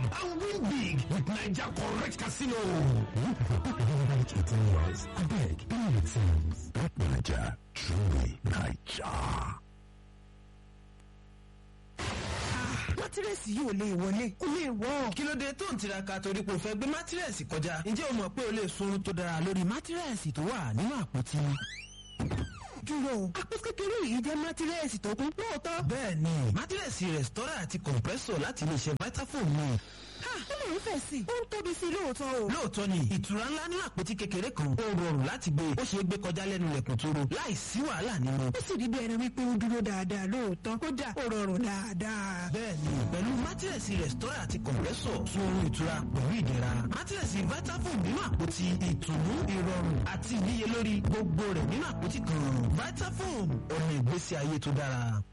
and win big with Naija Correct Casino. Right 18 years. I beg, believe it seems. Bet Naija, truly Naija. mátírẹ́sì yìí ò lè wọlé kò lè wọ́. kí ló dé tó ń tiraka torí pé o fẹ́ gbé mátírẹ́sì kọjá ǹjẹ́ o mọ̀ pé o lè sunrun tó dára lórí mátírẹ́sì tó wà nínú àpótí. dúró àpò kékeré yìí jẹ́ mátírẹ́sì tó kún lóòótọ́. bẹ́ẹ̀ni mátírẹ́sì rẹ̀stọ́rà àti compressor láti iléeṣẹ́ vitafoam ni. ha ó lè ń fẹ̀ sí i ó ń tóbi sí i lóòótọ́ o. lóòótọ́ ni ìtura ńlá ní àpótí kékeré kan ó rọrùn láti gbé ó ṣeé gbé kọjá lẹ́nu lẹ̀kùn tóró láì sí wàhálà nínú. ó sì rí bí ẹni wípé ó dúró dáadáa lóòótọ́ kódà ó rọrùn dáadáa. bẹ́ẹ̀ni pẹ̀lú mátírẹ́sì rẹ̀stọ́rà àti compressor sun oorun ìtura pẹ̀lú ìdẹ̀ra mátírẹ́sì vitafoam nínú àpótí ìtùnú ìrọ̀rùn àti ìníyelórí gbogbo rẹ̀ nínú àpótí kan vitafoam ọ̀nà ìgbésí ayé tó dára.